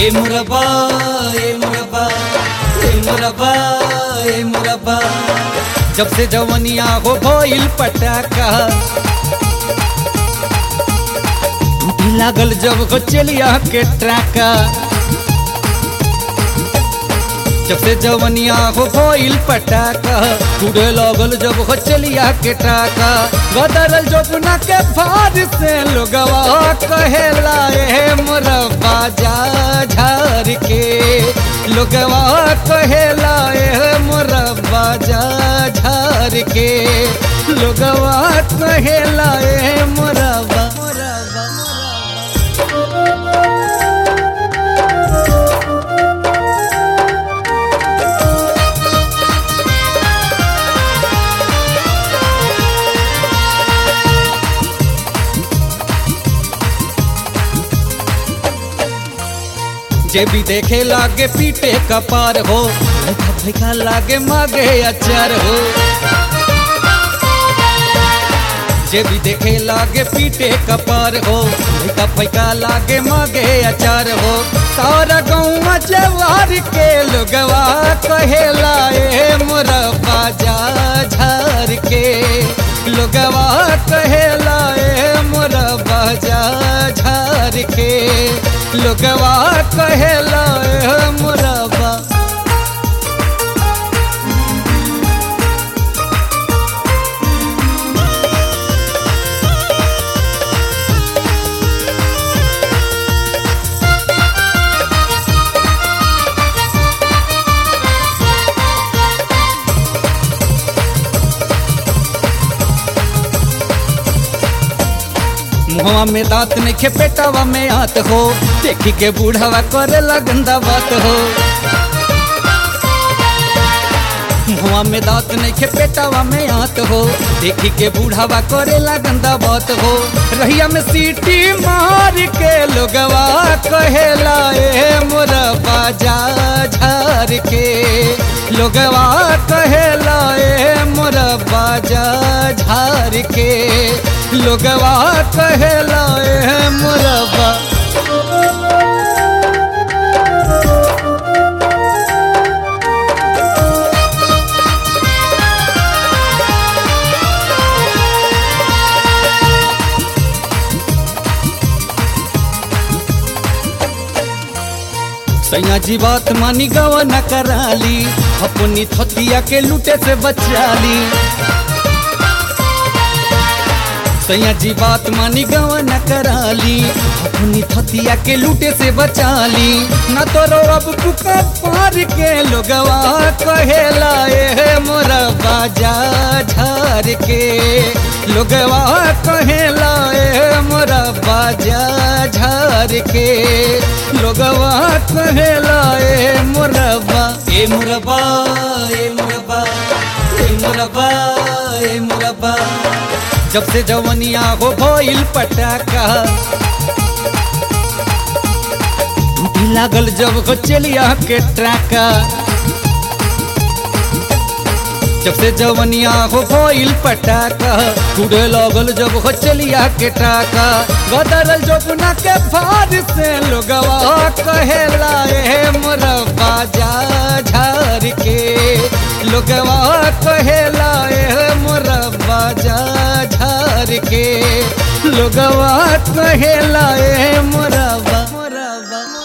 ఏ మురబా ఏ మురబా ఏ మురబా ఏ మురబా जब से जवनिया हो भइल पटाका टूटी लागल जब हो चलिया के ट्राका जब से जवनिया हो भइल पटाका टूटे लागल जब हो चलिया के ट्राका गदरल जोगुना के भार से लोगवा कहेला ए मुरब्बा जा झार के लोगवा कहेला ए मुरब्बा जा झार के लोगवा कहेला ए मुरब्बा मुरब्बा मुरब्बा जे भी देखे लागे पीटे कपार हो भैका भैका लागे मागे अचार हो जे भी देखे लागे पीटे कपार हो भैका भैका लागे मागे अचार हो सारा गाँव जवार के लोगवा कहेला ए मोरा बाजा झार के लोगवा कहेला ए मोरा बाजा झार के लोगवा कहेला ए मोरा बा मुहवा में दांत नहीं खे पेटावा में आत हो देखी के बूढ़ावा करे गंदा बात हो मुहवा में दांत नहीं खे पेटावा में आत हो देखी के बूढ़ावा करे गंदा बात हो रहिया में सीटी मार के लोगवा कहेला ए मोरा बाजा झार के लोगवा कहेला ए मोरा बाजा झार के लोगवा कहेला ए मोरबा सैया जी बात मानी गवा न कराली अपनी थतिया के लूटे से बचाली सैया जी बात मानी गवा न कराली अपनी थतिया के लूटे से बचाली न तो रो अब पुका पार के लोगवा कहेला ए मोरा बाजा झार के लोगवा कहेला ए मोरा बाजा झार के लोगवा कहेला ए मोरबा ए मुरबा ए मुरबा ए मुरबा ए मुरबा जब से जवनिया हो भइल पटाका टूटी लागल जब हो चलिया के ट्राका जब से जवनिया हो भइल पटाका टूटे लागल जब हो चलिया के टाका गदरल जोगुना के भार से लोगवा कहेला ए मोरा बाजा झार के लोगवा कहेला ए मोरा बाजा झार के लोगवा कहेला ए मोरा बा मोरा बा